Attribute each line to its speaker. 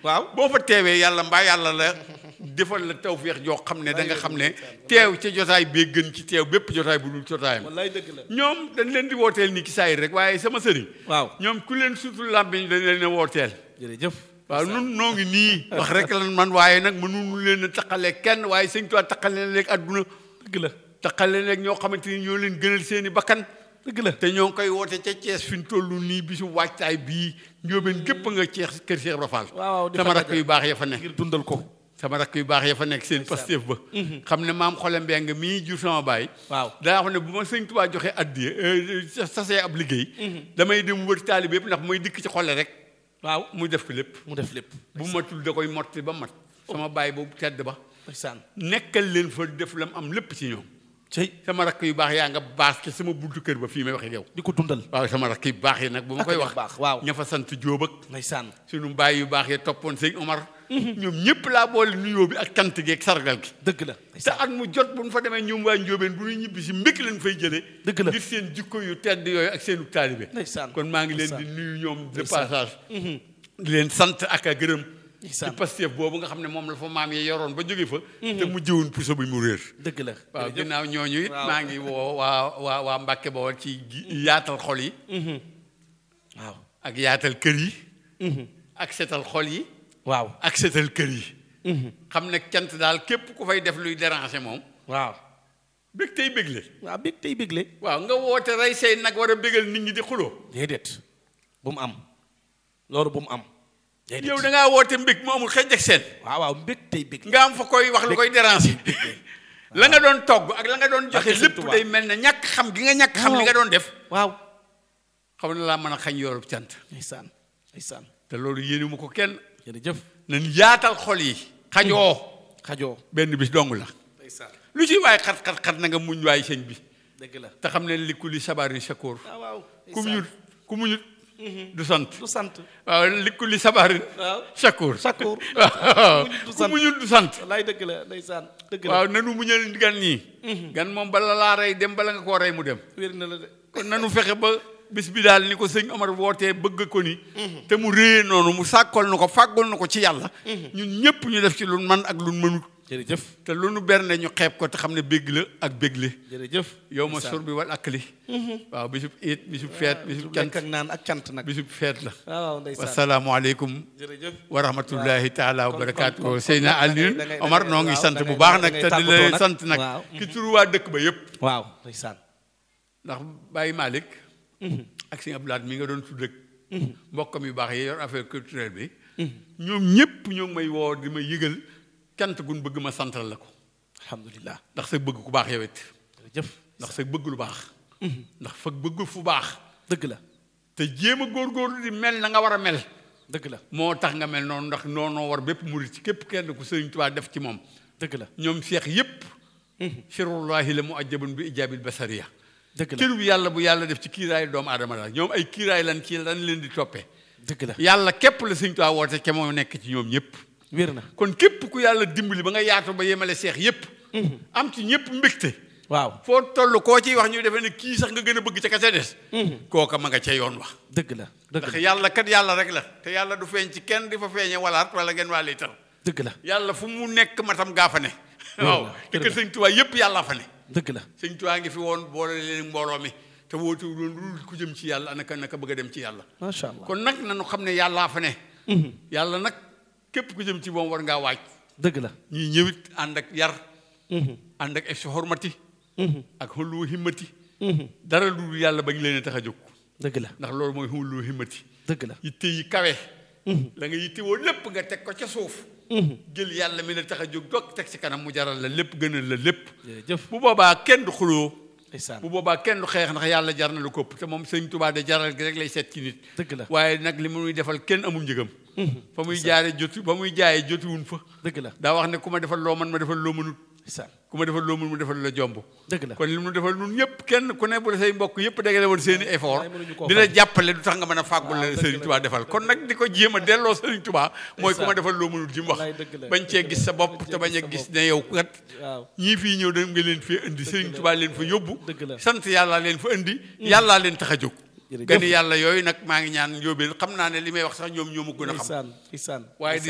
Speaker 1: waaw
Speaker 2: boo fa teewee yàlla mbaa yàlla la defal la tawféex joo xam ne da nga xam ne teew ca jotaay bee gën ci teew bépp jotaay bu dul jotaayam
Speaker 1: wallaay dëgg la
Speaker 2: ñoom dañ leen di wooteel ni ki saayir rek waaye sama sëriñ
Speaker 1: waaw
Speaker 2: ñoom ku leen sutul làmbiñ dañ leen a wooteel
Speaker 1: jërëjëf
Speaker 2: waaw nun noo ngi nii wax rek lan man waaye nag mënuñu leen a taqalee kenn waaye sëñ Tuubaa taqale leen léegi àdduna
Speaker 1: dëgg la
Speaker 2: taqale leen léegi ñoo xamante ni ñoo leen gënal seeni bakkan
Speaker 1: dëgg la
Speaker 2: te ñoo ngi koy woote ca Thiès fi ñu toll nii bisu waajtaay bii njóobeen gépp nga Thiès kër Cheikh Ibra Fall
Speaker 1: waaw waaw di
Speaker 2: sama
Speaker 1: fa
Speaker 2: rakk
Speaker 1: daje.
Speaker 2: yu baax ya fa nekk
Speaker 1: ngir dundal ko
Speaker 2: sama rakk yu baax ya fa nekk seen Pastef ba xam ne maam xole mbeng mii jur sama baay
Speaker 1: waaw
Speaker 2: daa xam ne bu ma sëñ Tuubaa joxe addiye sasee ab liggéey damay dem wër taalibe yëpp ndax mooy dikk ci xole rek
Speaker 1: waaw
Speaker 2: mu def ko lépp
Speaker 1: mu def lépp
Speaker 2: bu matul da koy motti ba mat sama baay boobu tedd ba
Speaker 1: ndeysaan
Speaker 2: nekkal leen fa def lam am lépp ci ñoom
Speaker 1: cey
Speaker 2: sama rakk yu baax yaa nga baax ci sama buntu kër ba fii may waxe yow
Speaker 1: di ko dundal
Speaker 2: waaw sama rakk yu baax yi nag bu ma
Speaker 1: Ak
Speaker 2: koy
Speaker 1: ñu
Speaker 2: wax
Speaker 1: baax, waaw.
Speaker 2: ña fa sant Jóob ak
Speaker 1: ndeysaan
Speaker 2: sunu mbaay yu baax yi toppoon sëñ Omar ñoom ñëpp laa boole nuyoo bi ak cant gi ak sargal gi
Speaker 1: dëgg la
Speaker 2: te at mu jot bu ñu fa demee ñoom waa Njóobeen bu ñu ñibbi si mbékk leen fay jëlee
Speaker 1: Dëgg la.
Speaker 2: ngir seen jikko yu tedd yooyu ak seenu taalibe
Speaker 1: ndeysaan
Speaker 2: kon maa ngi leen di
Speaker 1: ndeysaan.
Speaker 2: nuyu ñoom de
Speaker 1: Ndeysaan.
Speaker 2: passage di leen sant ak a gërëm ci
Speaker 1: ndeysaan
Speaker 2: Pastef boobu nga xam ne moom la fa maam yi yoroon ba jóge fa te mu jëwoon puso bi mu réer
Speaker 1: dëgg la
Speaker 2: waaw
Speaker 1: jërëjëf.
Speaker 2: ginnaaw ñooñu it
Speaker 1: Waaw.
Speaker 2: maa ngi woo waa waa waa Mbàkke Bawol ci gi- yaatal xol yi
Speaker 1: waaw
Speaker 2: ak yaatal kër yi ak setal xol yi
Speaker 1: waaw
Speaker 2: ak setal kër yi xam ne cant daal képp ku fay def luy déranger moom
Speaker 1: waaw
Speaker 2: bég tey bégle
Speaker 1: waaw bég tey bégle
Speaker 2: waaw nga woote rey say nag war a bégal nit ñi di xuloo
Speaker 1: déedéet bu mu am loolu bu mu am déedéet
Speaker 2: yow da ngaa woote mbég mu amul xëj ak seen
Speaker 1: waaw waaw mbég tey bégle
Speaker 2: nga am fa koy wax lu koy déranger la nga doon togg ak la nga doon joxe
Speaker 1: Barke Sëñ
Speaker 2: lépp
Speaker 1: Tuubaa.
Speaker 2: day mel ne ñàkk xam gi nga ñàkk xam li nga doon def
Speaker 1: waaw
Speaker 2: xam ne laa mën a xañ yoolub cant
Speaker 1: ndeysaan ndeysaan
Speaker 2: te loolu yéene mu ko kenn
Speaker 1: jërëjëf
Speaker 2: nañ yaatal xol yi xajoo
Speaker 1: xajoo
Speaker 2: benn bis dong la
Speaker 1: ndeysaan
Speaker 2: lu ci waaye xat xat xat na nga muñ waay sëñ bi
Speaker 1: dëgg la
Speaker 2: te xam ne li ku li sabarin shakoor
Speaker 1: waaw waaw
Speaker 2: ku muñut ku muñut du sant
Speaker 1: du sant
Speaker 2: waaw li ku li sabarin
Speaker 1: waaw
Speaker 2: shakoor
Speaker 1: Shakoor.
Speaker 2: waaw
Speaker 1: Muñut du
Speaker 2: ku
Speaker 1: sant.
Speaker 2: muñut du sant
Speaker 1: wallaay dëgg la ndeysaan dëgg la
Speaker 2: waaw nanu muñal gan ñii gan moom bala laa rey dem bala nga koo rey mu dem
Speaker 1: wér na la de
Speaker 2: kon nanu fexe ba bis bi daal ni ko sëñ Omar wootee bëgg ko ni te mu réyee noonu mu sàkkal na ko fàggul na ko ci yàlla ñun ñëpp ñu def ci lu man ak lu mënut
Speaker 1: jërëjëf
Speaker 2: te lu nu bernde ñu xeeb ko te xam ne bégg la ak bégle
Speaker 1: jërëjëf
Speaker 2: yow ma sur bi wal akli waaw bisub iit bisub feet bisub
Speaker 1: lekk ak
Speaker 2: cant
Speaker 1: naan ak cant nag
Speaker 2: bisub feet la
Speaker 1: waaw waaw ndeysaan
Speaker 2: wasalaamualeykum
Speaker 1: jërëjëf
Speaker 2: wa rahmatullahi taala wa
Speaker 1: kon-
Speaker 2: barakaatu
Speaker 1: kon- kon-
Speaker 2: Seyna
Speaker 1: kon da ngay-
Speaker 2: Alioune
Speaker 1: da ngay- da
Speaker 2: Omar
Speaker 1: ngay-
Speaker 2: noo ngi
Speaker 1: waaw,
Speaker 2: sant
Speaker 1: da
Speaker 2: bu
Speaker 1: ngay-
Speaker 2: baax
Speaker 1: da
Speaker 2: nag
Speaker 1: ngay
Speaker 2: te di
Speaker 1: tàggatoo
Speaker 2: leen
Speaker 1: nag.
Speaker 2: sant nag
Speaker 1: waaw.
Speaker 2: ki turu waa dëkk ba yëpp
Speaker 1: waaw ndeysaan
Speaker 2: ndax Baye Malick ak sëñ Abdoulaye mi nga doon tudd ak mbokkam yu baax yi yor affaire culturelle bi ñoom ñëpp ñoo ngi may woo di ma yëgal cant gun bëgg ma santal la ko
Speaker 1: alhamdulilah
Speaker 2: ndax sa bëgg ku baax yow it
Speaker 1: jërëjëf
Speaker 2: ndax sa bëgg lu baax ndax fa bëgg fu baax
Speaker 1: dëgg la
Speaker 2: te jéem a góorgóorlu di mel na nga war a mel
Speaker 1: dëgg la
Speaker 2: moo tax nga mel noonu ndax noonoo war bépp murit ci képp kenn ku Sëriñ Tuubaa def ci moom
Speaker 1: dëgg la
Speaker 2: ñoom seex yépp sirullahi la mu ajjabun bi ijaabil basariya
Speaker 1: dëgg la
Speaker 2: cër bu yàlla bu yàlla def ci kiiraay doomu aadama la ñoom ay kiiraay lan ci lan leen di toppee
Speaker 1: dëgg la
Speaker 2: yàlla képp la Sëriñ Tuubaa woote ca moo nekk ci ñoom ñëpp
Speaker 1: wér na
Speaker 2: kon képp ku yàlla dimbali ba nga yaatu ba yemale seex yépp am ci ñëpp mbégte
Speaker 1: waaw
Speaker 2: foo toll koo ciy wax ñu defee ne kii sax nga gën a bëgg ca ka ca des kooka ma nga ca yoon wax
Speaker 1: dëgg la dëgg
Speaker 2: ndax
Speaker 1: la
Speaker 2: yàlla kat yàlla rek la te yàlla du feeñ ci kenn di fa feeñe walaat wala ngeen waa liitar
Speaker 1: dëgg la
Speaker 2: yàlla fu mu nekk matam gaa fa ne waaw te
Speaker 1: dëgg
Speaker 2: que
Speaker 1: la.
Speaker 2: sëñ Tuubaa yépp yàlla fa ne
Speaker 1: dëgg la
Speaker 2: sëñ Tuubaa ngi fi woon boole leen mbooloo mi te woote loolu lu ku jëm ci yàlla naka naka bëgg a dem ci yàlla
Speaker 1: macha allah
Speaker 2: kon nag nanu xam ne yàllaa fa ne yàlla nag képp ku jëm ci moom war ngaa waaj
Speaker 1: dëgg la
Speaker 2: ñii ñëwit ànd ak yar ànd ak si xormati ak xullu himmati dara lu yàlla bañ leen a tax a jóg
Speaker 1: dëgg la
Speaker 2: ndax loolu mooy xullu himmati
Speaker 1: dëgg la
Speaker 2: yitte yi kawe la nga yitte woo lépp nga teg ko ca suuf jël yàlla mi la tax a jóg dog teg ci kanam mu jaral la lépp gënal la lépp
Speaker 1: jërëjëf
Speaker 2: bu boobaa kenn du xuloo
Speaker 1: ndeysaan
Speaker 2: bu boobaa kenn du xeex ndax yàlla jar na lu kopp te moom sëñ Tuubaa de jaral gi rek lay seet ci nit
Speaker 1: dëgg la
Speaker 2: waaye nag li muy defal kenn amul njëgam fa muy jaare jotu fa muy jaayee jotuwun fa
Speaker 1: dëgg la
Speaker 2: daa wax ne ku ma defal loo man ma defal loo mënut
Speaker 1: ndeysaan
Speaker 2: ku ma defal loo mën mu defal la jomb
Speaker 1: dëgg la
Speaker 2: kon li mu defal nun ñëpp kenn ku ne bu la say mbokk yëpp dagale woon seeni effort
Speaker 1: waaye mënuñu koo
Speaker 2: di la
Speaker 1: fay.
Speaker 2: jàppale du tax nga mën a fàggul
Speaker 1: waaw,
Speaker 2: la
Speaker 1: dëgg
Speaker 2: Sëriñ
Speaker 1: la.
Speaker 2: Tuubaa defal kon nag di ko jéem a delloo Sëriñ Tuubaa mooy ku ma
Speaker 1: Ndeysaan.
Speaker 2: defal loo mënul ji mu wax
Speaker 1: Wallaay dëgg la.
Speaker 2: bañ cee gis sa bopp
Speaker 1: Bañ cee
Speaker 2: te bañ a
Speaker 1: gis sa
Speaker 2: gis
Speaker 1: bopp.
Speaker 2: ne yow kat
Speaker 1: waaw
Speaker 2: ñii fii ñëw da nga leen fi indi Sëriñ Tuubaa leen fa yóbbu
Speaker 1: Dëgg la.
Speaker 2: sant yàlla leen fa indi yàllaa leen tax a jóg
Speaker 1: Jërëjëf.
Speaker 2: gani yàlla yooyu nag maa ngi ñaan yóbbeel xam naa ne li may wax sax ñoom ñoo ma gën a xam
Speaker 1: ndeysaan ndeysaan
Speaker 2: waaye